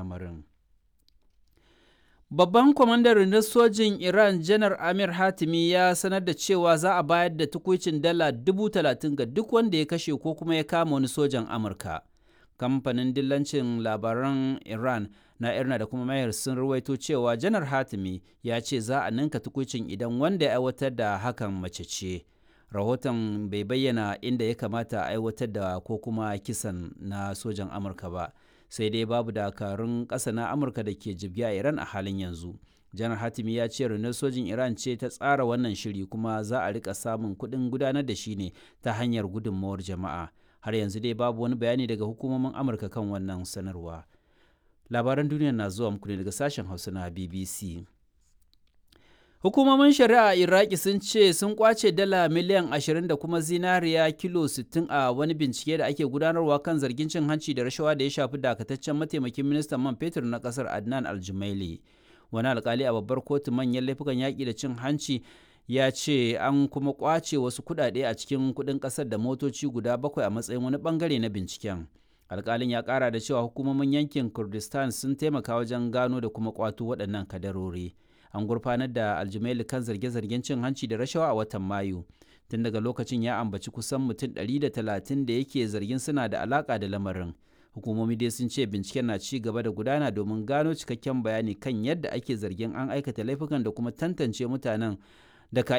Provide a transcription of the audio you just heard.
lamarin. Babban kwamandan rundunar sojin Iran Janar Amir Hatimi ya sanar da cewa za a bayar da tukuicin dala dubu talatin ga duk wanda ya kashe ko kuma ya kama wani sojan Amurka. Kamfanin dillancin labaran Iran na Irna da kuma Mayar sun ruwaito cewa Janar Hatimi ya ce za a ninka tukuicin idan wanda ya aiwatar da hakan mace ce. Rahoton bai bayyana inda ya kamata a aiwatar da ko kuma kisan na sojan Amurka ba. sai dai babu dakarun ƙasa na amurka da ke jibge a iran a halin yanzu janar hatimi ya ce rundunar sojin iran ce ta tsara wannan shiri kuma za a rika samun kuɗin gudanar da shi ne ta hanyar gudunmawar jama'a har yanzu dai babu wani bayani daga hukumomin amurka kan wannan sanarwa labaran duniya na zuwa muku ne daga sashen hausa na bbc Hukumomin shari'a a Iraki sun ce sun kwace dala miliyan 20 da kuma zinariya kilo 60 a wani bincike da ake gudanarwa kan zargin cin hanci da rashawa da ya shafi dakataccen mataimakin ministan man fetur na kasar Adnan Aljumaili. Wani alkali a babbar kotu manyan laifukan yaƙi da cin hanci ya ce an kuma kwace wasu kuɗaɗe a cikin kuɗin ƙasar da motoci guda bakwai a matsayin wani bangare na binciken. Alkalin ya ƙara da cewa hukumomin yankin Kurdistan sun taimaka wajen gano da kuma kwato waɗannan kadarori. an gurfanar da aljumaili kan zarge-zargen cin hanci da rashawa a watan mayu tun daga lokacin ya ambaci kusan mutum 130 da yake zargin suna da alaka da lamarin hukumomi dai sun ce binciken na ci gaba da gudana domin gano cikakken bayani kan yadda ake zargin an aikata laifukan da kuma tantance mutanen da ka